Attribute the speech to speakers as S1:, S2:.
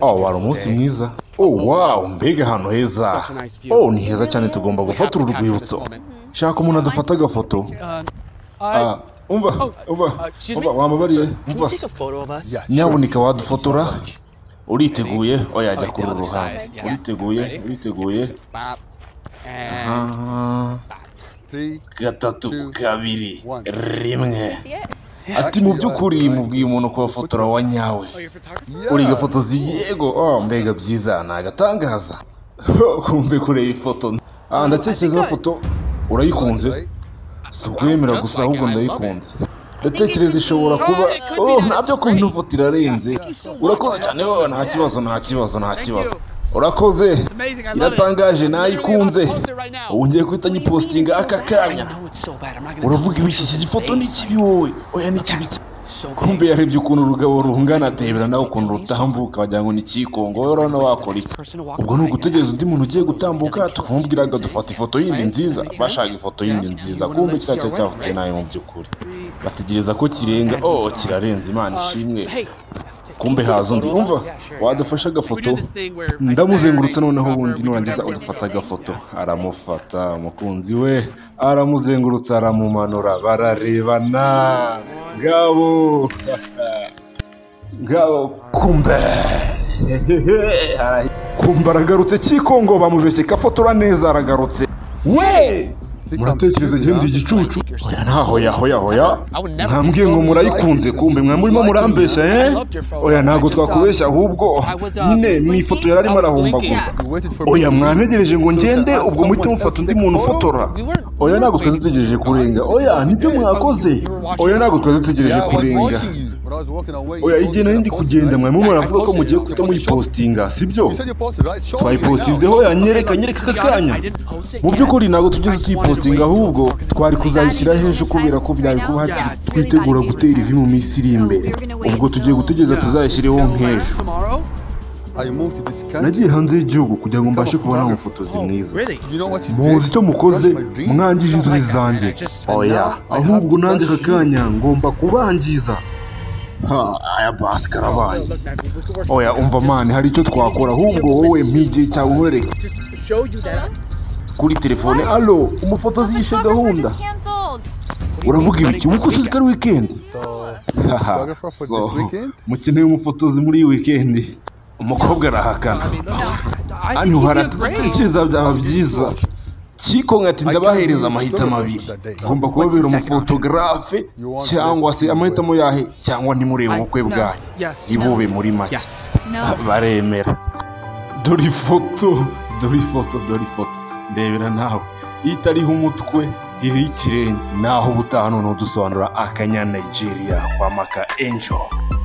S1: oh wari umunsi mwiza oh wow mbega ahantu heza oh ni heza cyane tugomba gufata uru rwibutso shaka umuntu adufata agafoto Ah, umva umva umva wamubariye umva nyabunika wadufotora uriteguye oyajya kuri uru ruhande uriteguye uriteguye Ah,
S2: Three,
S1: gatatu
S2: Two,
S1: kabiri
S2: one.
S1: rimwe ati mu by'ukuri mubwiye umuntu kubafotora wa nyawe uri gafotozi yego oh, mbega byiza ni agatangaza kumbe kureba ifoto ah, ndatekereza ino foto urayikunze si ukwemera gusa ahubwo ndayikunze ndatekereza ishobora kuba oh, ntabyo kuba ino foto irarenze urakoze cyane wowe nta kibazo nta kibazo nta kibazo urakoze iratangaje nayikunze ubu ngiye guhita nyipositinga aka kanya uravuga ibiki iki gifoto ni kibi wowe oya ni kibi cyane kumbe yarebye ukuntu urugabo rungana atebera nawe ukuntu rutambuka wagira ngo ni ikikongo wowe urabona wakora iki ubwo ni ugutegereza undi muntu ugiye gutambuka tukamubwira ngo dufata ifoto yindi nziza bashaka ifoto yindi nziza kumbe kiriya cyari cyavuye nabi mu by'ukuri bategereza ko kirenga oh kirarenze imana ishimwe kumbe haza undi umva wadufashe agafoto ndamuzengurutse noneho ubundi nurangiza udufata agafoto aramufata umukunzi we aramuzengurutse aramumanura bararebana ngabo ngabo kumbe kumbe aragarutse kikongo bamubeshye kafotora neza aragarutse we muratekereza igihembe igicucu oya ntaho yaho yaho ya mwambwiye ngo murayikunze kumbe mwamurimo murambeshya eh oya ntabwo twakubeshya ahubwo nyine ni ifoto yari arimo arahumbaguza
S2: you waited for
S1: oya
S2: me.
S1: mwantegereje ngo ngende ubwo muhite mufata undi muntu ufotora oya ntabwo twari dutegereje kurenga oya nibyo mwakoze oya ntabwo twari dutegereje
S2: Yeah, I was
S1: kurenga
S2: watching you. When I was walking away,
S1: oya
S2: you
S1: igihe
S2: posted
S1: nari
S2: that
S1: ndi
S2: post,
S1: kugenda
S2: right?
S1: mwarimu muravuga ko mugiye guhita muyipositinga sibyo
S2: You said you posted, right? Show me
S1: twayipositinzeho
S2: now.
S1: yanyereka nyereka aka kanya mu by'ukuri ntabwo tugeze tuyipositinga ahubwo twari kuzayishyira hejuru kubera ko byari kuba hakiri twitegura gutera ivi mu minsi iri imbere ubwo tugiye gutegereza tuzayishyireho nk'ejo
S2: I moved to this country.
S1: nagiye hanze y'igihugu kugira ngo mbashe kubona umufotozi mwiza
S2: You know what you
S1: muzi
S2: did?
S1: icyo mukoze
S2: That's my dream.
S1: mwangije inzozi zanjye oya ahubwo nanjye aka kanya ngomba kubangiza aya basi karabaye oya umva mani hari icyo twakora ahubwo wowe mpigiye cyawe nkorereke kuri telefone alo umufotozi yishe gahunda uravuga ibiki ubu ko tuzi ko ari wikendi
S2: Photographer for this weekend?
S1: mukeneye umufotozi muri iyi wikendi umukobwa arahakana hano haratekereza byaba byiza kiko nkatinza bahereza amahitamo abiri agomba kubabera umufotogarafe cyangwa se amahitamo yahe cyangwa nimurebe ubukwe bwayo ntibube muri make baremera dore ifoto dore ifoto dore ifoto ndebera nawe itariho umutwe iriho ikirenge naho ubutaha none udusobanura akanya nigeria kwa maka angel